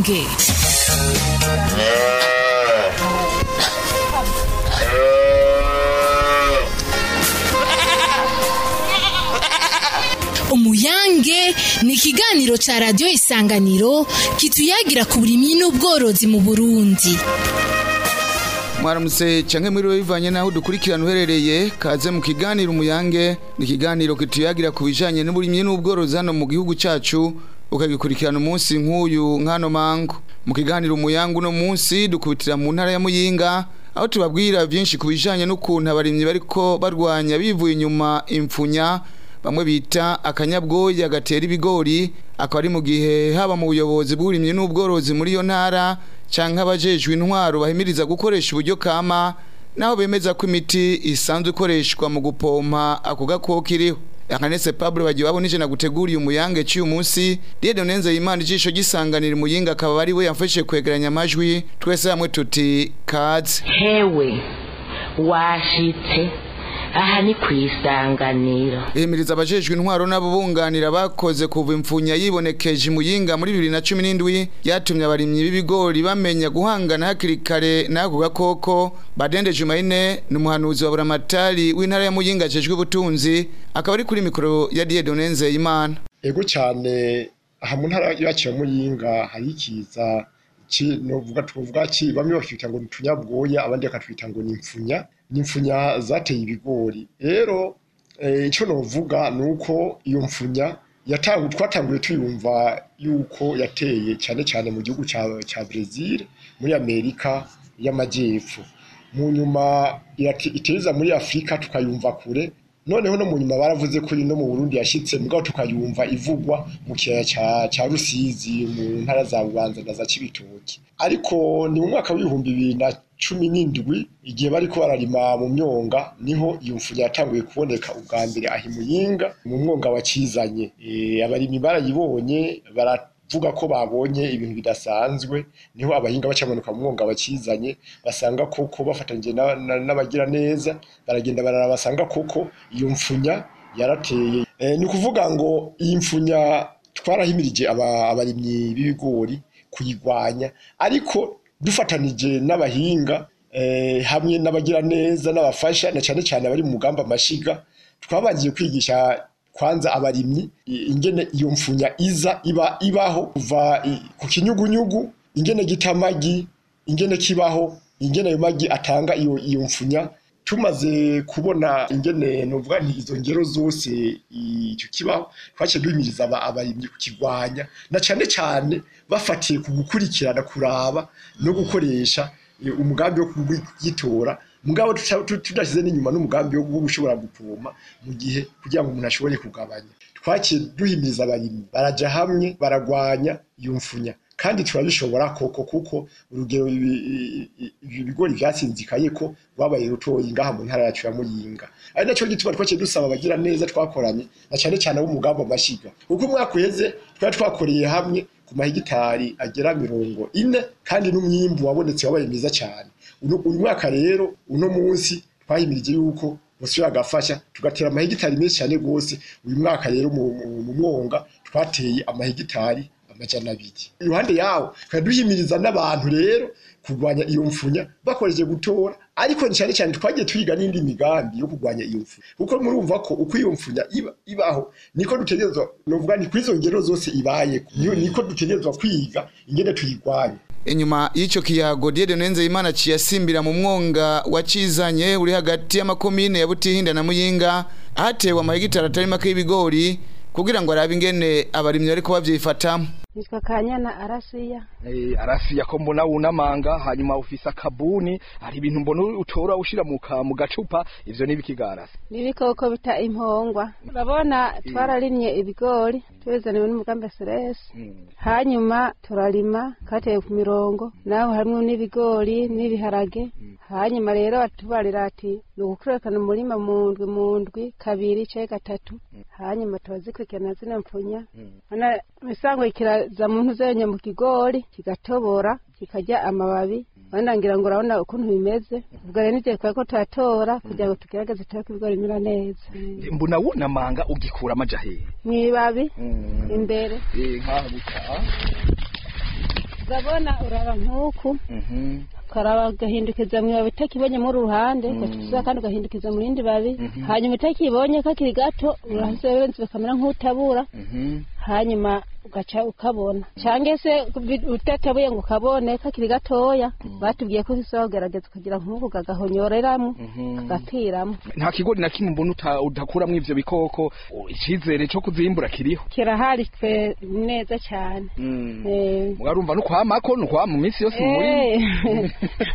umuyange umuyange ni ikiganiro ca radiyo isanganiro kituyagira ku burimyi n'ubworozi mu burundi mwaramutse canke mwiriwe bivanye naho dukurikirana uherereye kaze mu kiganiro umuyange ni ikiganiro kituyagira ku bijanye n'uburimyi n'ubworozi hano mu gihugu cacu ukagikurikirana umunsi nk'uyu nk'ano mango mu kiganiro umuyange uno munsi dukubitira mu ntara ya muyinga aho tubabwira byinshi ku bijanye n'ukuntu abarimyi bariko barwanya bivuye inyuma impfunya bamwe bita akanyabwoya gatera ibigori akaba ari mu gihe haba mu buyobozi bw'uburimyi n'ubworozi muri iyo ntara canke abajejwe intwaro bahimiriza gukoresha uburyo kama naho bemeza ko imiti isanzwe ikoreshwa mu gupompa ako gakoko iriho akanese Pablo bagiye babona na guteguriye umuyange cy'uyu munsi Diede Nenze Imana ijisho gisanganira umuyinga akaba ari we yamfashe kwegeranya amajwi twese hamwe tuti kaze hewe washitse aha ni ku isanganiro Ihimiriza abajejwe intwaro n'abo bunganira bakoze kuva impfunya yibonekeje imuyinga muri 2017 yatumye abarimyi b'ibigori bamenya guhangana hakiri kare n'ako gakoko Badende Jumaine ni umuhanuzi wa Buramatari w'intara ya Muyinga ajejwe ubutunzi akaba ari kuri mikoro ya Diede Nenze Imana ego cyane aha mu ntara yacu ya muyinga hari ikiza ki novuga tuvuga ki bamwe bakita ngo nitunyabwoya abandi bakatwita ngo nimfunya nimfunya zateye ibigori rero eh, ico novuga nuko iyo mfunya yatangu twatanguye tuyumva yuko yateye cyane cyane mu gihugu ca ca Brazil muri Amerika y'amajyepfo mu nyuma irati- iteza muri Afrika tukayumva kure noneho no mu nyuma baravuze ko no mu Burundi yashitse mugabo tukayumva ivugwa mu kiyaya ca ca Rusizi mu ntara za Bubanza na za Cibitoki ariko ni mu mwaka w'ibihumbi bibiri na cumi n'indwi igihe bariko bararima mu myonga niho iyo mfunya yatanguye kuboneka ubwa mbere aho imuyinga mu mwonga wakizanye e, abarimyi barayibonye baravuga ko babonye ibintu bidasanzwe niho abahinga bacamanuka mu mwonga wakizanye basanga koko bafatanyije na- na- n'abagira neza baragenda barara basanga koko iyo mfunya yarateye e, ni ukuvuga ngo iyi mfunya twarahimirije aba- abarimyi b'ibigori kuyigwanya ariko dufatanije n'abahinga eh, hamwe n'abagira neza n'abafasha na cyane cyane abari mu mugamba amashiga twabangiye kwigisha kwanza abarimyi i- ingene iyo mfunya iza iba ibaho kuva i- ku kinyugunyugu ingene gita amagi ingene kibaho ingene ayo magi atanga iyo iyo mfunya tumaze kubona ingene novuga nti izo ngero zose icyo kibaho twaciye duhimiriza aba- abarimyi kukigwanya na cyane cyane bafatiye ku gukurikirana kuraba no gukoresha eh, umugambi wo kugitora mugabo tuta- tu- tudashyize n'inyuma n'umugambi wo wo gushobora gupoma mu gihe kugira ngo umuntu ashobore kugabanya twaciye duhimiriza abarimyi baraja hamwe baragwanya iyo mfunya kandi turabishobora koko kuko urugero ibi- i- i- ibi bigori vyasinzikaye ko rwabaye rutoyi ngaha mu ntara yacu ya muyinga ari naco gituma twaciye dusaba abagira neza twakoranye na cane cane abo mugamba amashiga kuko umwaka uheze twari twakoreye hamwe ku mahegitari agera mirongo ine kandi n'umwimbu wabonetse wabaye mwiza cyane uno uyu mwaka rero uno munsi twahimirije yuko bosubira agafasha tugatera amahegitari menshi cyane rwose uyu mwaka rero mu, mu, mu mwonga twateye amahegitari amajana abiri iruhande yawo tukaba duhimiriza n'abantu rero kurwanya iyo mfunya bakoresheje gutora ariko ni cyane cyane twagiye twiga n'indi migambi yo kurwanya iyo mfunya kuko murumva ko uko iyo mfunya iba, ibaho niko dutegerezwa novuga ni kwizo ngero zose ibaye niko dutegerezwa kwiga ingene tuyigwanya inyuma y'ico kiyago Diede Nenze Imana ciyasimbira mu mwonga wacizanye uri hagati y'amakomine ya Butihinda na Muyinga hatewe amahegitari atari make y'ibigori kugira ngo arabe ingene abarimyi bariko bavyifatamo nitwa kanyana arasiya eh, arasiya ko mbona wunamanga hanyuma ufise akabuni hari ibintu mbona utora ushira mu ka- mu gacupa ivyo nibikigarasi n'ibikoko bita impongwa urabona twararimye ibigori tubizaniwe n'umugambi seresi hanyuma turarima kateye ku mirongo naho harimwo n'ibigori n'ibiharage hanyuma rero batubarira ati ni ugukurekana umurima mu ndwi mu ndwi kabiri canke gatatu hanyuma turazikurikirana zino mpfunya Hana misango kiraza mu ntuzenya mu kigori kigatobora kikarya amababi wenda ngira ngo urabona ukuntu bimeze ubwo rero n'igihe twari ko turatora kugira ngo tugerageze turabe ko ibigori bimera neza mbona wunamanga ugikura amaja hehe mw'ibabi Mm. imbere Eh, nk'aha guca urabona uraba nk'uku Mhm. ukaraba ugahindukiza mu ibabi utakibonye muri uruhande ugacuza kandi ugahindukiza mu rindi babi hanyuma utakibonye kakiri gato urasebenza bikamera nk'utabura Mhm. hanyuma ugaca ukabona cyangwa se bi- utatabuye ngo ukabone kakiri gatoya batubwiye ko usaba kugerageza ukagira nk'uku kagahonyoreramo kagapiramo nta kigori na kimwe mbona uta- udakuramwo ivyo bikoko o, icizere co kuzimbura kiriho kirahari twe neza cyane Mm. Eh, mugarumva no kwamako no kwama mu minsi yose mu murima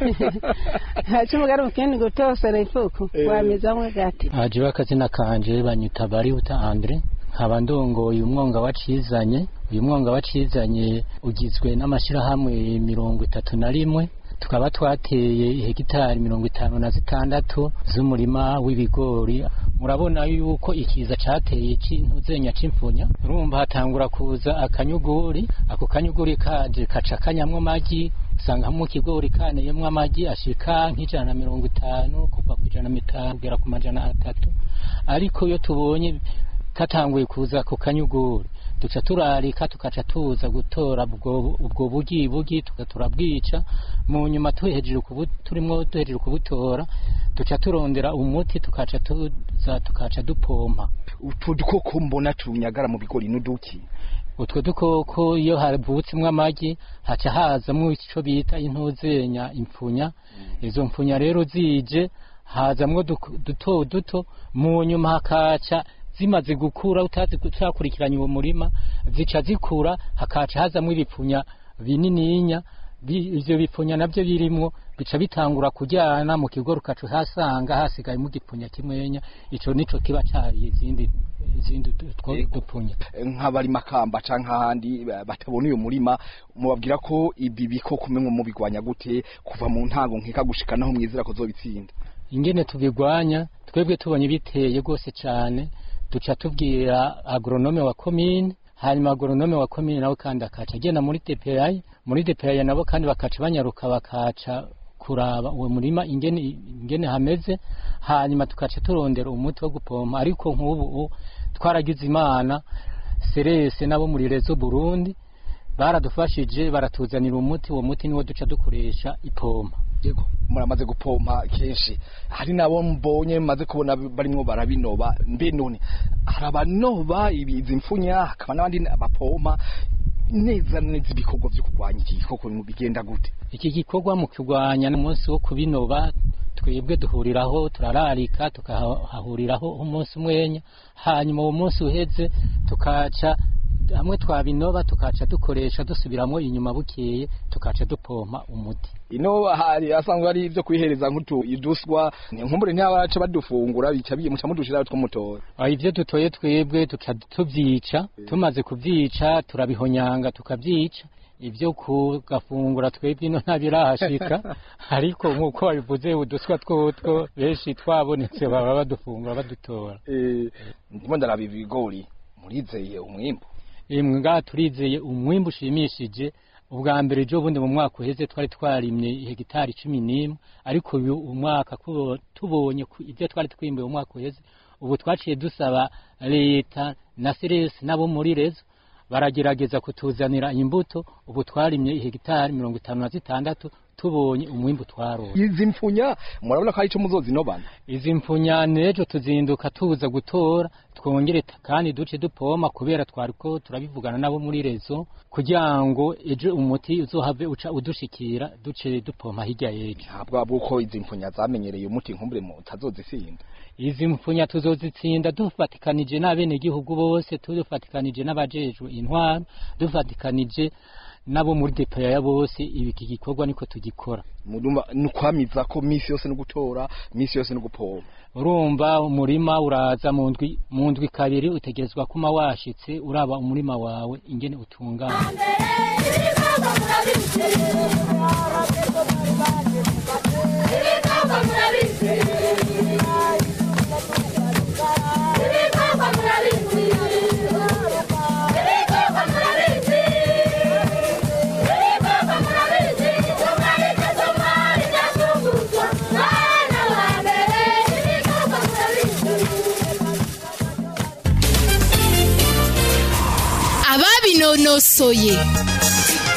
haca umugari mukindi gutosera ifuku wamizamwe gati aje akazina kanje banyita barihuta Andre nkaba ndongoye umwonga wacizanye uyu mwonga wacizanye ugizwe n'amashyirahamwe mirongo itatu na rimwe tukaba twateye hegitari mirongo itanu na zitandatu z'umurima w'ibigori murabona yuko ikiza cateye c'intuzenya c'imfunya urumva hatangura kuza akanyuguri ako kanyuguri kaje kaca kanyamwo amagi usanga mu kigori kaneyemwo amagi ashika nk'ijana na mirongo itanu kuva ku ijana na mitanu kugera ku majana atatu ariko iyo tubonye katanguye kuza ku kanyuguri duca turarika tukaca tuza gutora ubwo ubwo bugi bugi tuka turabwica mu nyuma tuhejeje kubu turimo duhejeje kubutora duca turondera umuti tukaca tuza tukaca dupompa utu dukoko mbona tunyagara mu bigori n'uduki utwo dukoko iyo havutsemwo amagi haca hazamwo ico bita intuzenya impfunya izo mpfunya rero zije hazamwo duk- duto duto mu nyuma hakaca zimaze gukura utazi utakurikiranye uwo murima zica zikura hakaca hazamwo ibipfunya binininya Bi- ivyo bipfunya navyo birimwo bica bitangura kujyana mu kigo rukacu hasanga hasigayemo igipfunya kimwenya ico nico kiba cariye izindi izindi du- two Yego. dupfunya nk'abari makamba canke ahandi ba- batabona uyu murima mubabwira ko ibi bikoko mwe mubigwanya gute kuva mu ntango nkeka gushika naho mwizera ko zobitsinda ingene tubigwanya twebwe tubonye biteye rwose cyane duca tubwira agronome wa komine hanyuma agronome wa komine nawe kandi akaca agenda muri DPI muri DPI nabo kandi bakaca banyaruka bakaca kuraba uwo murima ingene ingene hameze hanyuma tukaca turondera umuti wo gupompa ariko nk'ubu ubu twaragize imana serese nabo muri rezo Burundi baradufashije baratuzanira umuti uwo muti niwo duca dukoresha ipompa yego muramaze gupompa kenshi hari nabo mbonye maze kubona barimwo barabinoba mbe none hari abanoba ibi- izi mfunya hakaba n'abandi bapompa neza neza ibikorwa vyo kurwanya iki gikoko bigenda gute iki gikorwa mu kurwanya n'umunsi wo kubinoba twebwe duhuriraho turararika tukahahuriraho umunsi umwenya hanyuma uwo munsi uheze tukaca hamwe twabinoba tukaca dukoresha dusubiramo inyuma bukeye tukaca dupompa umuti ino hari asanzwe ari ivyo kwihereza nk'utu iduswa nkumbure ntibaca badufungura bica biye muca mudushira tw'umutora Ah, ivyo dutoye twebwe tuca tuvyica tumaze kuvyica turabihonyanga tukavyica ivyo kugafungura twebwe ino ntabirahashika ariko nk'uko babivuze uduswa twotwo benshi twabonetse baba badufungura badutora ndimo ndaraba ibigori murizeye umwimbu imwe ngaha turizeye umwimbu ushimishije ubwa mbere ejo bundi mu mwaka uheze twari twarimye hegitari cumi n'imwe ariko uyu umwaka kubo- tubonye ku- ibyo twari twimbuye mu mwaka uheze ubu twaciye dusaba leta na seresi nabo muri rezo baragerageza kutuzanira imbuto ubu twarimye hegitari mirongo itanu na zitandatu tubonye umwimbu twaronse izi mfunya murabona ko ari ico muzozinobana izi mpfunya n'ejo tuzinduka tuza gutora twongere ta- kandi duce dupoma kubera twariko turabivugana nabo muri rezo kugira ngo ejo umuti uzohave uca udushikira duce dupompa hirya y'ejo ntabwo bw'uko izi mfunya zamenyereye umuti nkumbure mutazozisinda izi mpfunya tuzozitsinda dufatikanije n'abenegihugu bose tudufatikanije n'abajejwe intwaro dufatikanije nabo muri depaya bose ibi iki gikorwa niko tugikora murumva ni ukwamiza ko misi yose no gutora misi yose no gupompa urumva umurima uraza mu ndwi mu ndwi kabiri utegerezwa kuma washitse uraba umurima wawe ingene utungana ababinonosoye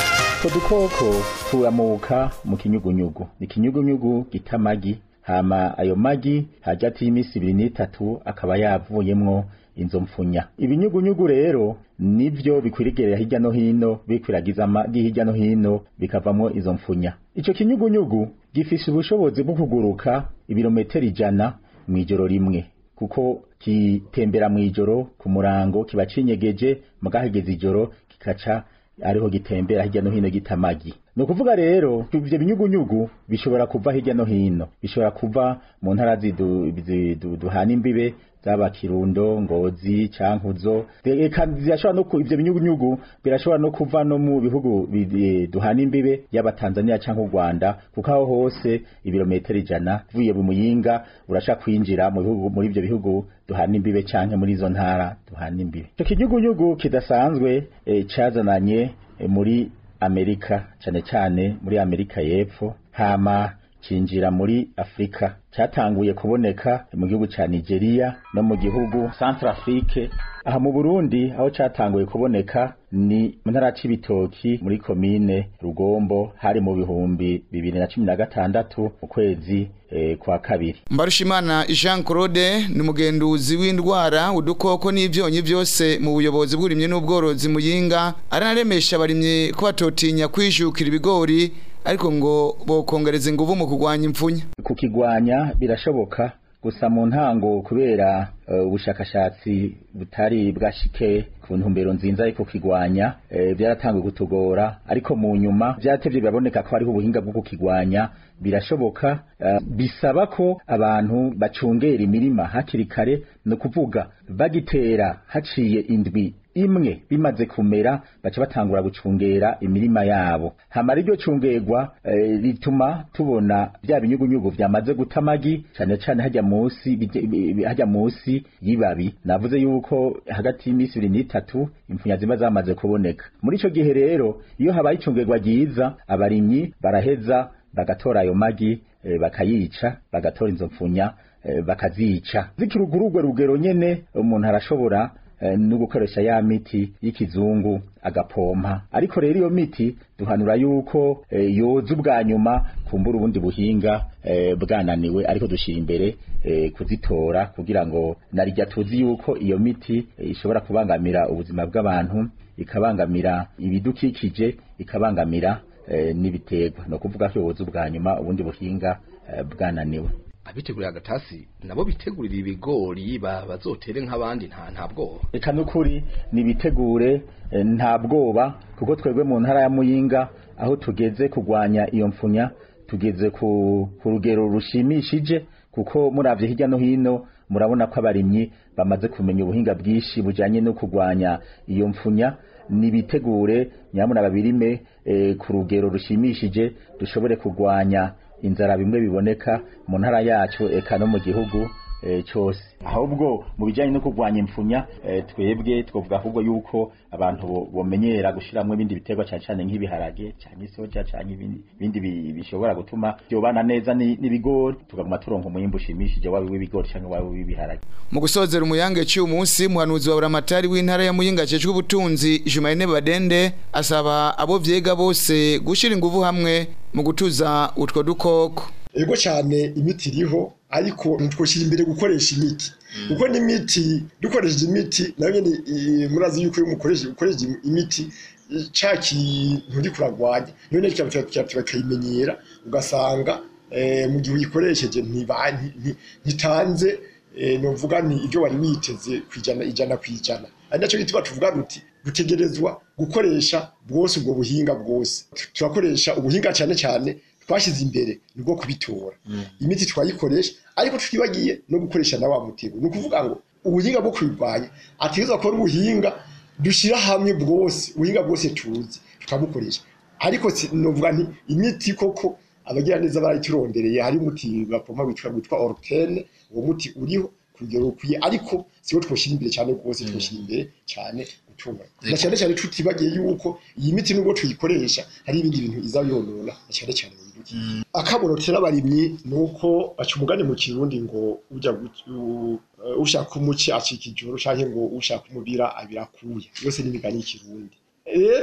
utwo dukoko turamuka mu kinyugunyugu ni ikinyugunyugu gita amagi hama ayo magi hagati y'iminsi ibiri n'itatu akaba yavuyemwo inzo mpfunya ibinyugunyugu rero nivyo bikwirigerera hirya no hino bikwiragiza amagi hirya no hino bikavamwo izo mpfunya ico kinyugunyugu gifise ubushobozi bwo kuguruka ibirometero ijana mw'ijoro rimwe kuko kitembera mw'ijoro ku murango kiba cinyegeje mugahageze ijoro kikaca ariho gitembera hirya no hino gita amagi ni ukuvuga rero ivyo binyugunyugu bishobora kuva hirya no hino bishobora kuva mu ntara zidu- zidu- duhana imbibe zaba kirundo ngozi cankuzo eka zirashobora no ku- ivyo binyugunyugu birashobora no kuva no mu bihugu bi- duhana imbibe yaba Tanzania canke u Rwanda kuko aho hose ibirometero ijana vuye mu muyinga urashaka kwinjira mu bihugu muri ivyo bihugu duhana imbibe canke muri izo ntara duhana imbibe ico kinyugunyugu kidasanzwe eh, cazananye eh, muri Amerika cane cane muri Amerika y'epfo hama cinjira muri Afrika cyatanguye kuboneka mu gihugu ca Nigeria no mu gihugu Centrafrique aha mu Burundi aho cyatanguye kuboneka ni mu ntara c'ibitoki muri komine Rugombo hari mu bihumbi bibiri na cumi na gatandatu mu kwezi eh, kwa kabiri Mbarushimana Jean Claude ni mugenduzi w'indwara udukoko n'ivyonyi vyose mu buyobozi bw'urimye n'ubworozi muyinga aranaremesha abarimye ko batotinya kwijukira ibigori ariko ngo bokongereza inguvu mu kugwanya impfunya kukigwanya birashoboka gusa mu ntango kubera uh, ubushakashatsi butari bwashike ku ntumbero nzinza yo kukigwanya eh, byaratanguye kutugora ariko mu nyuma vyatevye biraboneka ko hariho ubuhinga bwo kukigwanya birashoboka uh, bisaba ko abantu bacungera imirima hakiri kare no kuvuga bagitera haciye indwi imwe bimaze kumera baca batangura gucungera imirima yabo hamara iryo cungerwa eh, rituma tubona bya binyugunyugu vyamaze guta amagi cane cane hajya musi bije- bi- bi- hajya musi y'ibabi navuze yuko hagati y'imisi ibiri n'itatu impfunya ziba zamaze kuboneka muri ico gihe rero iyo habaye icungerwa ryiza abarimyi baraheza bagatora ayo magi eh, bakayica bagatora izo mpfunya eh, bakazica zikiri kuri urwo rugero nyene umuntu arashobora eh, no gukoresha ya miti y'ikizungu agapompa ariko rero iyo miti duhanura yuko eh, yoza ubwa nyuma kumbura ubundi buhinga eh, bwananiwe ariko dushira imbere eh, kuzitora kugira ngo narijya tuzi yuko iyo miti eh, ishobora kubangamira ubuzima bw'abantu ikabangamira ibidukikije ikabangamira eh, n'ibiterwa no kuvuga ko yoza ubwa nyuma ubundi buhinga eh, bwananiwe abitegurira agatasi nabo bitegurira ibigori ba- bazotere nk'abandi nta nta bwoba reka n'ukuri nibitegure eh, nta bwoba kuko twebwe mu ntara ya muyinga aho tugeze kugwanya iyo mfunya tugeze ku, ku rugero rushimishije kuko muravye hirya no hino murabona ko abarimyi bamaze kumenya ubuhinga bwinshi bujanye no kugwanya iyo mfunya nibitegure nyamuna babirime eh, ku rugero rushimishije dushobore kugwanya inzara bimwe biboneka mu ntara yacu eka no mu gihugu eh, cyose ahubwo mu bijyanye no kurwanya impfunya eh, twebwe twavuga ahubwo yuko abantu bo- bomenyera gushiramwo ibindi biterwa cyane cyane nk'ibiharage cyane isoja cyane ibindi ibindi bi- bishobora gutuma byobana neza ni- n'ibigori tukaguma turonka umwimbu ushimishije waba w'ibigori cyangwa waba w'ibiharage mu gusozera umuyange cy'uyu munsi muhanuzi wa buramatari w'intara ya muyinga ajejwe ubutunzi Jumaine Badende asaba abo vyega bose gushira inguvu hamwe mu gutuza utwo dukoko ego cyane imiti iriho ariko ntitwoshyira imbere gukoresha imiti kuko n'imiti dukoresheje imiti nayo nyine eh, murazi yuko iyo mukoresheje ukoresheje imiti eh, ca kintu uri kuragwanya niyo nyine kikaba kikaba bakayimenyera ugasanga eh, mu gihe uyikoresheje ntiba- nti- nti- ntitanze eh, novuga ni ibyo wari witeze kwijana ijana ku ijana ari nacyo gituma tuvuga duti dutegerezwa gukoresha bwose ubwo buhinga bwose turakoresha ubuhinga cyane cyane twashyize imbere nibwo kubitora imiti twayikoresha ariko tutibagiye no gukoresha na wa mutego ni ukuvuga ngo ubuhinga bwo kubirwanya ategerezwa kuba ari ubuhinga dushyira hamwe bwose ubuhinga bwose tuzi tukabukoresha ariko si- novuga nti imiti koko abagira neza barayiturondereye hari umuti bapompa witwa witwa orutene uwo muti uriho ku rugero rukwiye ariko siwo twoshyira imbere cyane rwose twoshyira imbere cyane gutunga na cyane cyane tutibagiye yuko iyi miti nubwo tuyikoresha hari ibindi bintu iza yonona na cyane cyane mu bidukikije akaboro tera abarimyi ni uko baca umugani mu kirundi ngo ujya gu- u- uh, ushaka umuci acika ijoro cyangwa ngo ushaka umubira abirakuye yose ni imigani y'ikirundi rero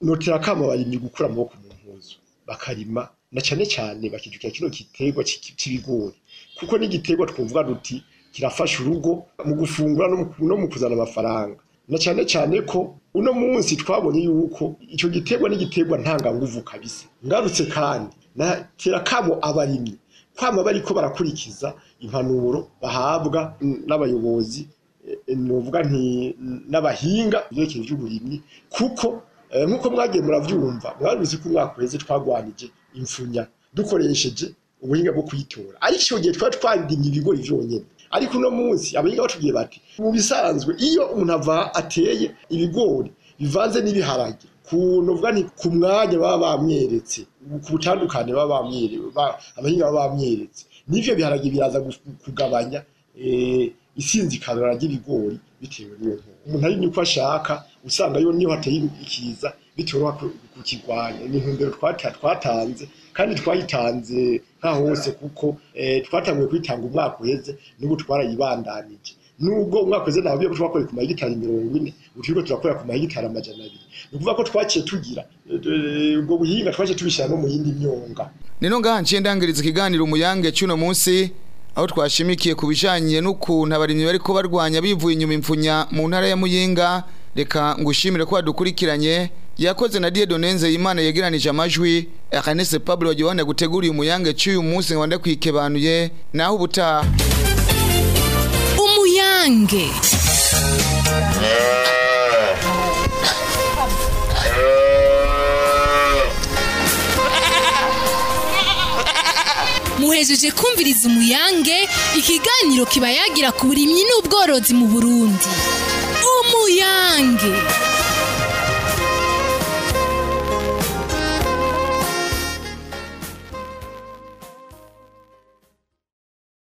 notera kama abarimyi gukura amaboko mu mpuzu bakarima na cane cane bakijukira kino giterwa c'iki- c'ibigori kuko n'igiterwa twovuga duti kirafasha urugo mu gufungura no mu- no mu kuzana amafaranga na cane cane ko uno munsi twabonye yuko ico giterwa n'igiterwa ntanganguvu kabisa ngarutse kandi natera kamo abarimyi kwama bariko barakurikiza impanuro bahabwa mm, n'abayobozi eh, novuga nti n'abahinga ibyerekeye by'uburimyi kuko eh, nk'uko mwagiye muravyumva mwaruzi ko umwaka uheze twagwanije imfunya dukoresheje ubuhinga bwo kuyitora ariko icyo gihe twari twarimye ibigori vyonyene ariko uno munsi abahinga batubwiye bati mu bisanzwe iyo umuntu ava ateye ibigori bivanze n'ibiharage ku novuga nti ku mwanya baba bamweretse ku butandukane baba bamweretse ba- abahinga baba bamweretse n'ivyo biharage biraza gu- kugabanya eh, isinzikanira ry'ibigori bitewe n'iyo nkuru umuntu ari uko ashaka usanga yo niyo hateye ikiza bitoroha ku- kukigwanya ni intumbero twata- twatanze kandi twayitanze nka hose kuko eh, twatanguye kuyitanga umwaka uheze n'ubu twarayibandanije nubwo umwaka uheze ntabwo ko twakoreye ku mahegitari mirongo ine ubu turiko turakorera ku mahegitari amajana abiri ni ukuvuga ko twaciye tugira eh, ubwo buhinga twaciye tubishyira no mu yindi myonga Nino ngaha nciye ndangiriza ikiganiro umuyange cy'uno munsi aho twashimikiye ku bijanye n'ukuntu abarimyi bariko barwanya bivuye inyuma imfunya mu ntara ya Muyinga reka ngushimire ko wadukurikiranye yakoze na Dieudonne Nzeyimana yegeranije amajwi Ernest Pablo wagiye gutegura uyu muyange cy'uyu munsi ngo ndakwikibanuye naho ubutaha umuyange muhejeje kumviriza umuyange ikiganiro kiba yagira ku burimyi n'ubworozi mu burundi umuyange